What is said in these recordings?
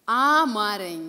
አማረኝ።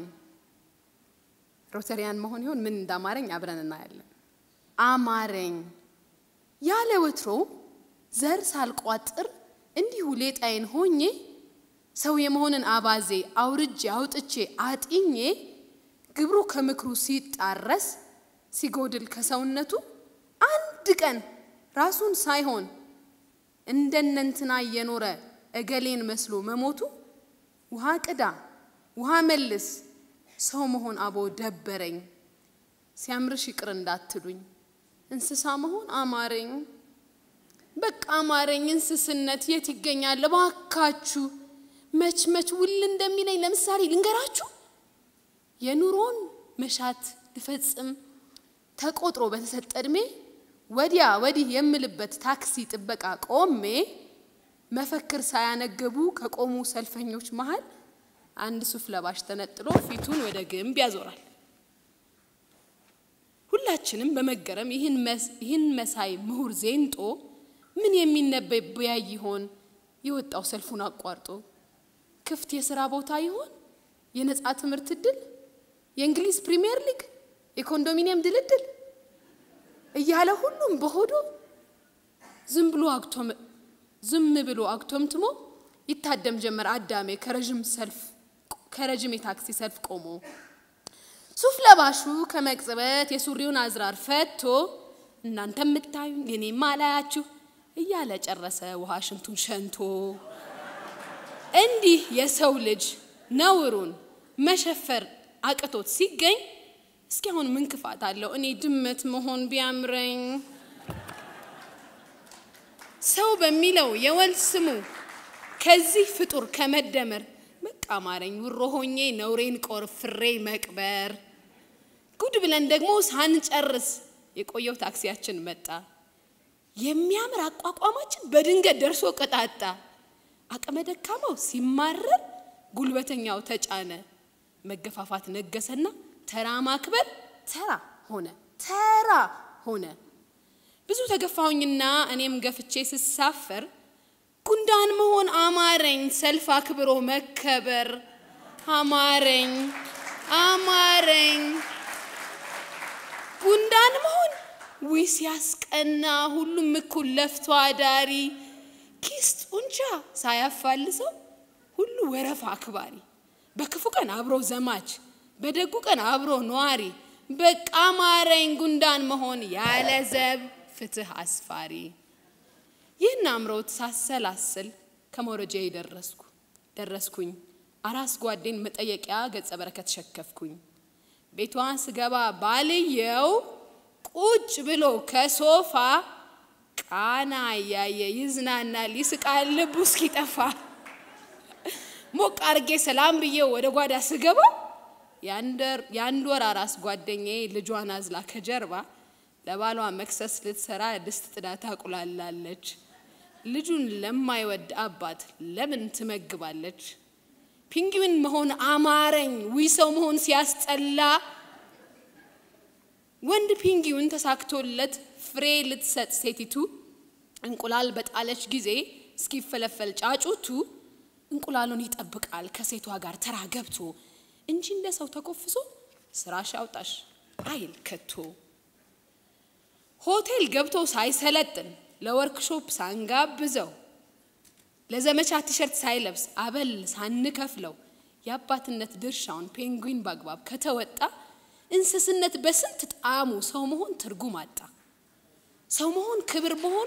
ሮተሪያን መሆን ይሆን ምን እንዳማረኝ አብረን እናያለን። አማረኝ ያለ ወትሮ ዘር ሳልቋጥር እንዲሁ ሌጣዬን ሆኜ ሰው የመሆንን አባዜ አውርጄ አውጥቼ አጢኜ ግብሩ ከምክሩ ሲጣረስ ሲጎድል ከሰውነቱ አንድ ቀን ራሱን ሳይሆን እንደነንትና እየኖረ እገሌን መስሎ መሞቱ ውሃ ቅዳ ውሃ መልስ ሰው መሆን አቦ ደበረኝ። ሲያምርሽ ይቅር እንዳትሉኝ እንስሳ መሆን አማረኝ። በቃ አማረኝ። እንስስነት የት ይገኛል? እባካችሁ መች መች ውል እንደሚለኝ ለምሳሌ ልንገራችሁ። የኑሮን መሻት ልፈጽም ተቆጥሮ በተሰጠ ዕድሜ ወዲያ ወዲህ የምልበት ታክሲ ጥበቃ ቆሜ መፈክር ሳያነገቡ ከቆሙ ሰልፈኞች መሃል አንድ ሱፍ ለባሽ ተነጥሎ ፊቱን ወደ ግንብ ያዞራል። ሁላችንም በመገረም ይህን መሳይ ምሁር ዜንጦ ምን የሚነበይ በያይ ይሆን የወጣው ሰልፉን አቋርጦ? ክፍት የሥራ ቦታ ይሆን? የነፃ ትምህርት እድል? የእንግሊዝ ፕሪሚየር ሊግ? የኮንዶሚኒየም ድልድል? እያለ ሁሉም በሆዱ ዝም ብሎ ዝም ብሎ አግቶምትሞ ይታደም ጀመር አዳሜ ከረዥም ሰልፍ ከረዥም የታክሲ ሰልፍ ቆሞ ሱፍ ለባሹ ከመቅጽበት የሱሪውን አዝራር ፈቶ እናንተ የምታዩኝ እኔም አላያችሁ እያለ ጨረሰ ውሃ ሽንቱን ሸንቶ። እንዲህ የሰው ልጅ ነውሩን መሸፈር አቅቶት ሲገኝ እስኪ አሁን ምን ክፋት አለው እኔ ድመት መሆን ቢያምረኝ? ሰው በሚለው የወል ስሙ ከዚህ ፍጡር ከመደመር በቃ አማረኝ ውሮ ሆኜ ነውሬን ቆርፍሬ መቅበር። ጉድ ብለን ደግሞ ሳንጨርስ የቆየው ታክሲያችን መጣ። የሚያምር አቋቋማችን በድንገት ደርሶ ቀጣጣ። አቅመ ደካማው ሲማረር ጉልበተኛው ተጫነ። መገፋፋት ነገሰና ተራ ማክበር ተራ ሆነ ተራ ሆነ። ብዙ ተገፋሁኝና እኔም ገፍቼ ስሳፈር ጉንዳን መሆን አማረኝ፣ ሰልፍ አክብሮ መከበር አማረኝ አማረኝ። ጉንዳን መሆን ዊ ሲያስቀና፣ ሁሉም እኩል ለፍቶ አዳሪ፣ ኪስ ጡንቻ ሳያፋልሰው ሁሉ ወረፋ አክባሪ፣ በክፉ ቀን አብሮ ዘማች፣ በደጉ ቀን አብሮ ነዋሪ። በቃ አማረኝ ጉንዳን መሆን ያለ ዘብ ፍትህ አስፋሪ። ይህን አምሮት ሳሰላስል ከመውረጃዬ ደረስኩ ደረስኩኝ አራስ ጓዴን መጠየቂያ ገጸ በረከት ሸከፍኩኝ። ቤቷን ስገባ ባልየው ቁጭ ብሎ ከሶፋ ቃና እያየ ይዝናናል፣ ይስቃል ልቡ እስኪጠፋ። ሞቅ አርጌ ሰላም ብዬው ወደ ጓዳ ስገባ የአንድ ወር አራስ ጓደኛዬ ልጇን አዝላ ከጀርባ ለባሏ መክሰስ ልትሰራ ድስት ጥዳ ታቁላላለች። ልጁን ለማይወድ አባት ለምን ትመግባለች? ፒንግዊን መሆን አማረኝ ዊ ሰው መሆን ሲያስጠላ። ወንድ ፒንግዊን ተሳክቶለት ፍሬ ልትሰጥ ሴቲቱ እንቁላል በጣለች ጊዜ እስኪፈለፈል ጫጩቱ እንቁላሉን ይጠብቃል ከሴቷ ጋር ተራ ገብቶ እንጂ እንደ ሰው ተኮፍሶ ስራሽ አውጣሽ አይል ከቶ። ሆቴል ገብቶ ሳይሰለጥን ለወርክሾፕ ሳንጋብዘው ለዘመቻ ቲሸርት ሳይለብስ አበል ሳንከፍለው የአባትነት ድርሻውን ፔንጉዊን በአግባብ ከተወጣ እንስስነት በስንት ጣዕሙ ሰው መሆን ትርጉም አጣ። ሰው መሆን ክብር መሆኑ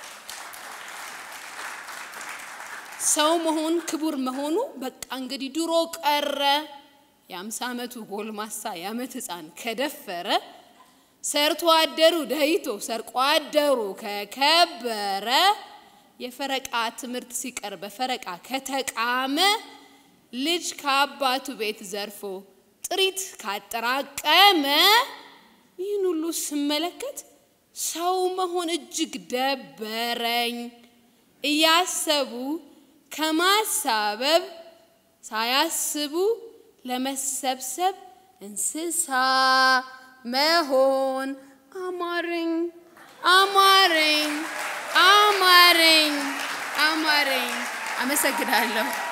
ሰው መሆን ክቡር መሆኑ በቃ እንግዲህ ድሮ ቀረ። የአምሳ ዓመቱ ጎልማሳ የዓመት ሕፃን ከደፈረ ሰርቶ አደሩ ደይቶ ሰርቆ አደሩ ከከበረ የፈረቃ ትምህርት ሲቀር በፈረቃ ከተቃመ ልጅ ከአባቱ ቤት ዘርፎ ጥሪት ካጠራቀመ ይህን ሁሉ ስመለከት ሰው መሆን እጅግ ደበረኝ። እያሰቡ ከማሳበብ ሳያስቡ ለመሰብሰብ እንስሳ መሆን አማረኝ አማረኝ አማረኝ አማረኝ። አመሰግናለሁ።